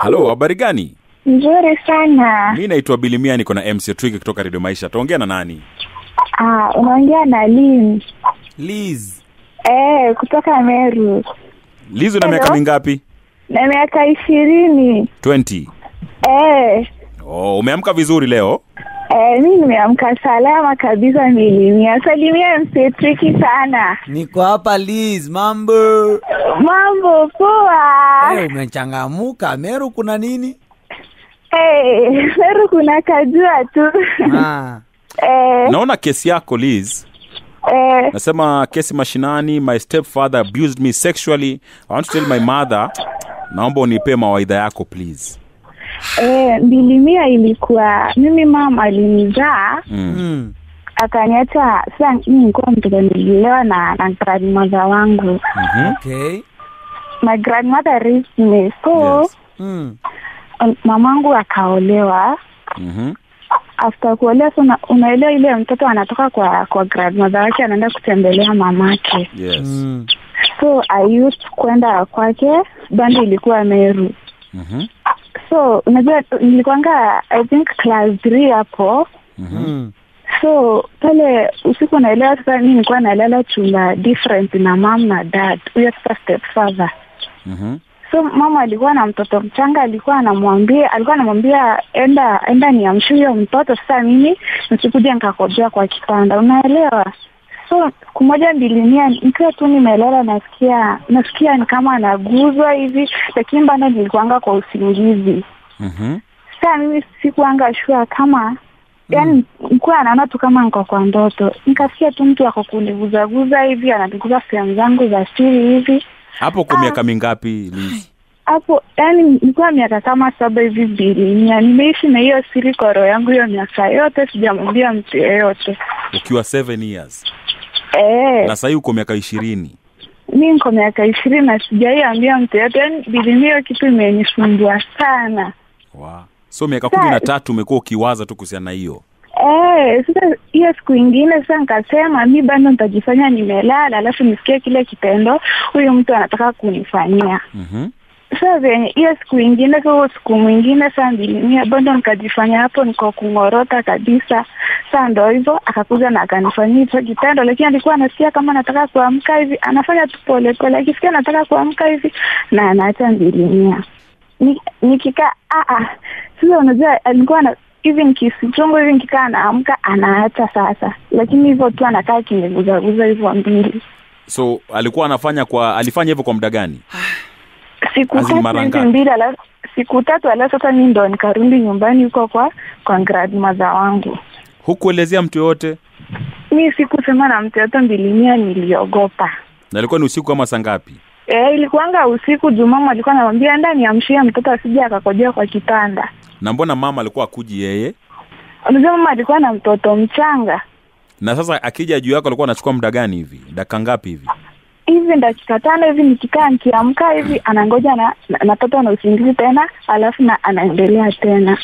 halo habari gani Nzuri sana. mi naitwa bilimia niko na mc twig kutoka redio maisha taongea na nani Ah, unaongea na Lynn. liz Eh, kutoka Meru. liz una Hello? miaka mingapi Na miaka ishirini. 20 Eh, oh, umeamka vizuri leo eh, mi nimeamka salama kabisa milimia. Salimia msetriki sana. niko hapa Liz, mambo Mambo poa. hey, umechangamuka Meru, kuna nini? Eh, Meru kuna kajua tu. Ah, eh, naona kesi yako liz eh, nasema kesi mashinani my stepfather abused me sexually i want to tell my mother naomba unipee mawaidha yako please eh, mbilimia ilikuwa mimi mama alinizaa mm. mm. akaniacha sasa mi nilikuwa mtoto nililelewa na na grandmother wangu mm-hmm. Okay. my grandmother raised me so yes. Mm. um, mamangu akaolewa mm-hmm. after kuolewa so una- unaelewa ile mtoto anatoka kwa kwa grandmother wake anaenda kutembelea mamake yes. Mm. so i used kwenda kwake bando ilikuwa meru mm-hmm. so unajua nilikuanga i think class three hapo Mm. so pale usiku naelewa sasa mi nilikuwa nalala chumba different na mam na dad huyo sasa step father mm-hmm. so mama alikuwa na mtoto mchanga alikuwa anamwambia alikuwa anamwambia enda enda niamshe huyo mtoto sasa mimi nisikuja nikakojea kwa kitanda unaelewa so siku moja mbilimia nikiwa tu nimelala nasikia nasikia ni kama anaguzwa hivi lakini bado nilikuanga kwa usingizi mm-hmm. saa mimi sikuanga shua kama yani nikuwa anaona tu kama niko kwa ndoto nikasikia tu mtu ako kuniguzaguza hivi ananiguza sehemu zangu za siri hivi hapo kwa Ah. miaka mingapi liz hapo yani nilikuwa miaka kama saba hivi bilimia nimeishi na hiyo siri kwa roho yangu hiyo miaka yote sijamwambia mtu yeyote ukiwa seven years Eh, na sahii uko miaka ishirini mi niko miaka ishirini na sijaiambia mtu yeyote yani bilimia hiyo kitu imenisumbua sana wow. so miaka kumi na tatu umekuwa ukiwaza tu kuhusiana na hiyo Eh, sasa hiyo siku ingine sasa nikasema mi bado nitajifanya nimelala alafu nisikie kile kitendo huyu mtu anataka kunifanyia mm-hmm. sasa venye hiyo siku ingine so siku mwingine saa mbilimia bado nikajifanya hapo niko kung'orota kabisa saa ndo hivyo akakuja na akanifanyia hicho kitendo lakini alikuwa anasikia kama nataka kuamka hivi anafanya tu polepole akisikia nataka kuamka hivi na anaacha mbilimia Ni- nikikaa ah, ah. sasa unajua alikuwa na hivi nikisichungu hivi nikikaa naamka anaacha sasa lakini hivyo tu anakaa kiniguzaguza hivyo mbili so alikuwa anafanya kwa alifanya hivyo kwa muda gani siku As in tatu mara hivi ngapi? mbili alafu siku tatu alafu sasa mi ndo nikarudi nyumbani huko kwa kwa grandmother wangu hukuelezea mtu yoyote mi sikusema na mtu yote mbilimia niliogopa na ilikuwa ni usiku kama saa ngapi e, ilikuanga usiku jumama alikuwa anamwambia ndani amshie mtoto asije akakojea kwa kitanda na mbona mama alikuwa akuji yeye unajua mama alikuwa na mtoto mchanga na sasa akija juu yako alikuwa anachukua muda gani hivi dakika ngapi hivi hivi dakika tano hivi nikikaa nikiamka hivi anangoja na na- napata na usingizi tena alafu na anaendelea tena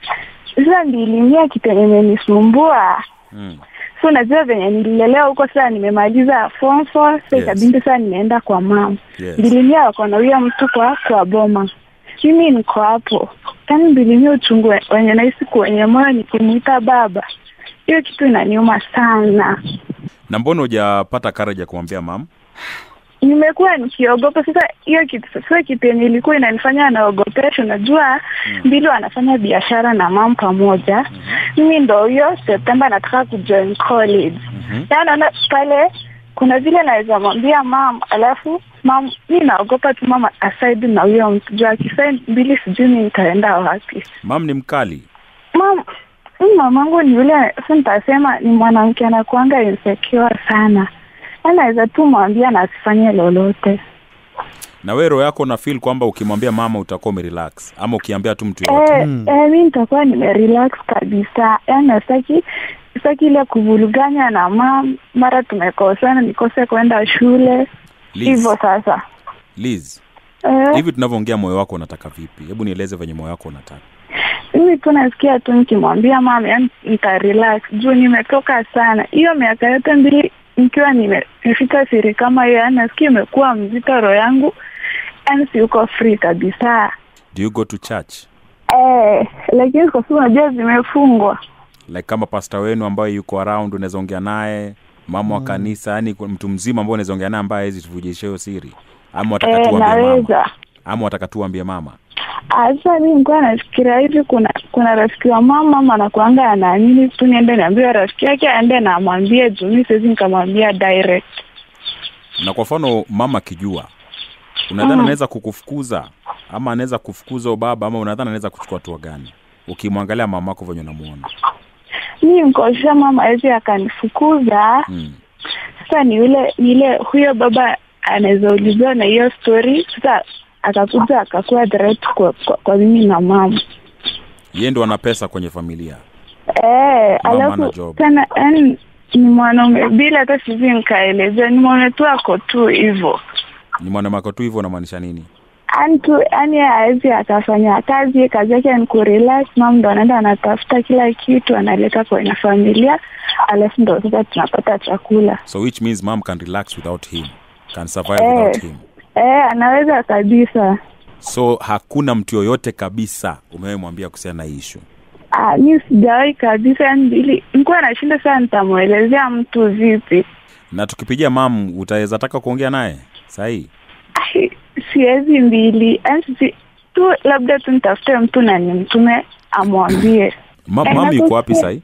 sasa ndilimia kitu yenye imenisumbua mm. so unajua venye nililelewa huko sasa nimemaliza form four sasa Yes. ikabidi sasa nimeenda kwa mam yes. mbilimia wako na huyo mtu kwa kwa boma mimi niko hapo yaani mbilimia uchungu we- wenye nahisi kwenye moyo nikimwita baba hiyo kitu inaniuma sana na mbona hujapata courage ya kumwambia mam nimekuwa nikiogopa sasa hiyo kitu sasa kitu yenye ilikuwa inanifanya naogopesha unajua mbili wanafanya biashara na mam pamoja mimi ndo huyo septemba nataka kujoin college Mhm. na naona pale kuna vile naweza mwambia mam alafu mam mi naogopa tu mama aside na huyo mtu juu akisa mbili sijui mi nitaenda wapi mam ni mkali mam mi mamangu ni yule sa nitasema ni mwanamke anakuanga insecure sana anaweza tu mwambia na asifanye lolote na we roho yako na feel kwamba ukimwambia mama utakuwa umerelax ama ukiambia tu mtu yoyote Eh, eh, mi nitakuwa nimerelax kabisa yaani sitaki sitaki ile kuvuruganya na mam mara tumekosana nikose kwenda shule Liz, hivyo sasa Liz, eh, hivi tunavyoongea moyo wako unataka vipi hebu nieleze venye moyo wako unataka mimi tu nasikia tu nikimwambia mama yani nitarelax juu nimetoka sana hiyo miaka yote mbili nikiwa nime- nimefika siri kama hiyo yani nasikia imekuwa mzito roho yangu yani siuko free kabisa do you go to church eh, lakini kwa sababu unajua zimefungwa like kama pasta wenu ambaye yuko around unaweza ongea naye mama wa kanisa yani mtu mzima ambao unaweza ongea naye ambaye hawezi tuvujisha hiyo siri ama wataka eh, tuambie mama naweza ama wataka tuambie mama Sasa mi nilikuwa nafikiria hivi, kuna kuna rafiki wa mama mama anakuanga anaamini tu niende niambie rafiki yake aende na amwambie juu mi siwezi nikamwambia direct. na kwa mfano mama akijua unadhani Mm. anaweza kukufukuza ama anaweza kufukuza huyo baba ama unadhani anaweza kuchukua hatua gani ukimwangalia mamako venye unamuona Mi mkosha mama awezi akanifukuza. mm. Sasa ni yule ni ile huyo baba anaweza uliziwa na hiyo story, sasa akakuja akakuwa threat kwa, kwa, kwa mimi na mama ye ndo ana pesa kwenye familia eh, Mama ana alafu job. tena yani ni mwanaume bila hata sivi nikaelezea, ni mwanaume tu ako tu hivyo ni mwanamako tu hivyo unamaanisha nini yani tu yani hawezi akafanya kazi kazi yake ni kurelax mam ndo anaenda anatafuta kila kitu analeta kwenye familia alafu ndo sasa tunapata chakula so which means mom can relax without him can survive Eh. without him eh anaweza kabisa so hakuna mtu yoyote kabisa umewemwambia kuhusiana na hii issue Ah, mi sijawahi kabisa yani ili nikuwa nashinda sana nitamwelezea mtu vipi na tukipigia mam utaweza taka kuongea naye sahii Ai, siwezi mbili yani si tu labda tu nitafute mtu na nimtume amwambie Ma, Eh, mam yuko nakusikia. wapi sahii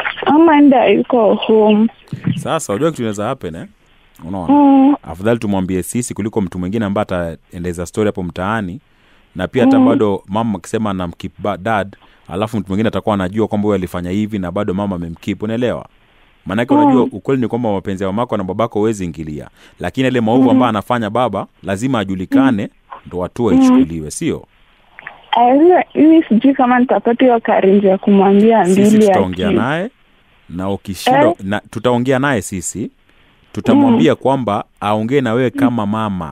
ama enda yuko home sasa unajua kitu inaweza happen eh? unaona mm, afadhali tumwambie sisi kuliko mtu mwingine ambaye ataendeza story hapo mtaani na pia hata Mm. bado mama akisema anamkip ba- dad alafu mtu mwingine atakuwa anajua kwamba huyo alifanya hivi na bado mama amemkip unaelewa maanake Mm. unajua ukweli ni kwamba mapenzi ya mamako na babako huwezi ingilia lakini ile maovu ambayo anafanya baba lazima ajulikane ndo hatua ichukuliwe sio Aisa, mimi sijui kama nitapata hiyo karinji ya kumwambia sisi mbili ya tutaongea ki- naye na ukishindwa Eh? na, tutaongea naye sisi tutamwambia kwamba aongee na wewe kama mama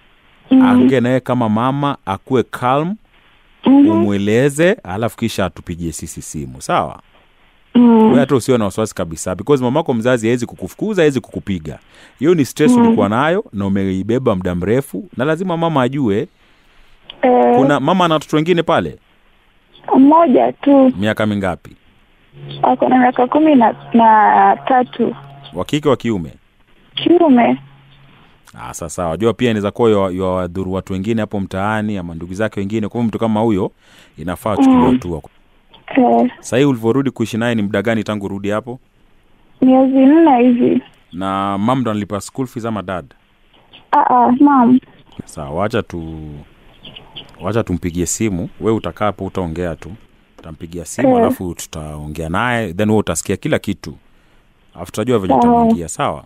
Mm, aongee na wewe kama mama akuwe calm mhm, umweleze alafu kisha atupigie sisi simu sawa mm, wewe hata usiwe na wasiwasi kabisa because mamako mzazi hawezi kukufukuza hawezi kukupiga hiyo ni stress Mm. ulikuwa nayo na umeibeba muda mrefu na lazima mama ajue eh, kuna mama na watoto wengine pale mmoja tu miaka mingapi ako na miaka kumi na, na tatu wa kike wa kiume kiume Ah, sasa wajua pia inaweza kuwa ywa- ywadhuru watu wengine hapo mtaani ama ndugu zake wengine kwa hivyo mtu kama huyo inafaa achukuliwa Mm. hatua eh, sahii ulivyorudi kuishi naye ni muda gani tangu rudi hapo miezi nne hivi na mam ndo analipa school fees ama dad Ah, ah, mam sawa wacha tu wacha tumpigie simu we utakaa hapo utaongea tu utampigia simu Eh. alafu tutaongea naye then we utasikia kila kitu alafu tutajua venye Sawa. tutamwingia sawa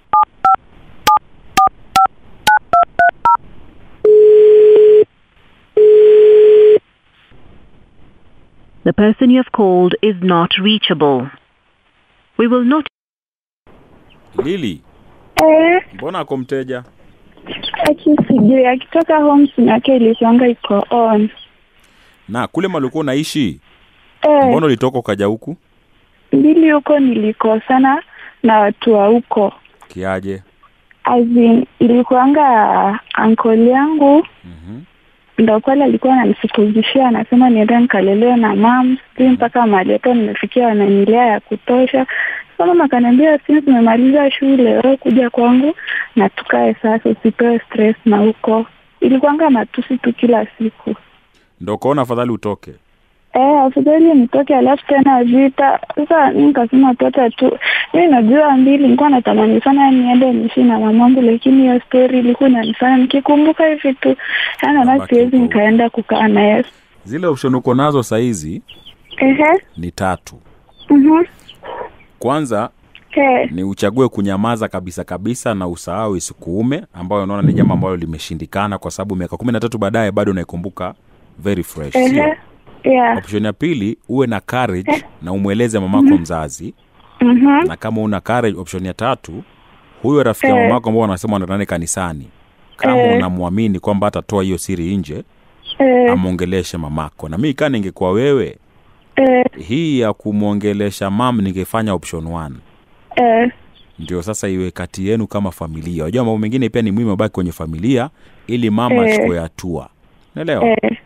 The person you have called is not reachable. We will not lili eh, mbona ako mteja akisijui akitoka home simu yake ilikuanga iko on na kule malikuwa unaishi eh, mbona ulitoka ukaja huku mbili huko nilikosana na watu wa huko kiaje As in, ilikuanga ankoli yangu mm-hmm. ndo pale alikuwa ananisikuzishia anasema niende nikalelewe na mam sijui mpaka mahali hapo nimefikia wananilea ya kutosha so mama akaniambia since tumemaliza shule wewe kuja kwangu na tukae sasa usipewe stress na huko ilikuanga matusi tu kila siku ndo ukaona afadhali utoke Eh, afadhali nitoke alafu tena vita. Sasa mi nikasema tota tu, mi najua mbili, nilikuwa natamani sana niende niishi na mamangu, lakini hiyo story ilikuwa inanifanya nikikumbuka hivi tu, yani naona Unabaki siwezi huko. nikaenda kukaa naye. zile option uko nazo sahizi Ehe, ni tatu mhm, kwanza eh, ni uchague kunyamaza kabisa kabisa na usahau isikuume ambayo unaona ni jambo ambalo limeshindikana kwa sababu miaka kumi na tatu baadaye bado unaikumbuka very fresh sio ehe, yeah, option ya pili uwe na courage na umweleze mamako mzazi mhm, na kama una courage option ya tatu huyo rafiki ya Eh. mamako ambao wanasema wanatane kanisani kama Eh. unamwamini kwamba atatoa hiyo siri nje eh, amwongeleshe mamako na mi kaa ningekuwa wewe eh, hii ya kumwongelesha mam ningefanya option one eh, ndio sasa iwe kati yenu kama familia unajua mambo mengine pia ni muhimu abaki kwenye familia ili mama Eh. achukue hatua naelewa eh,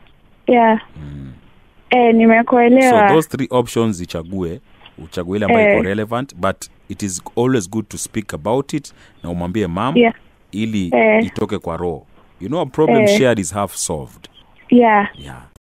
yeah. Eh, so nimekuelewa. those three options ichague uchague ile ambayo Eh. iko relevant but it is always good to speak about it na umwambie mam Yeah. ili Eh. itoke kwa roho you know a problem Eh. shared is half solved Yeah. yeah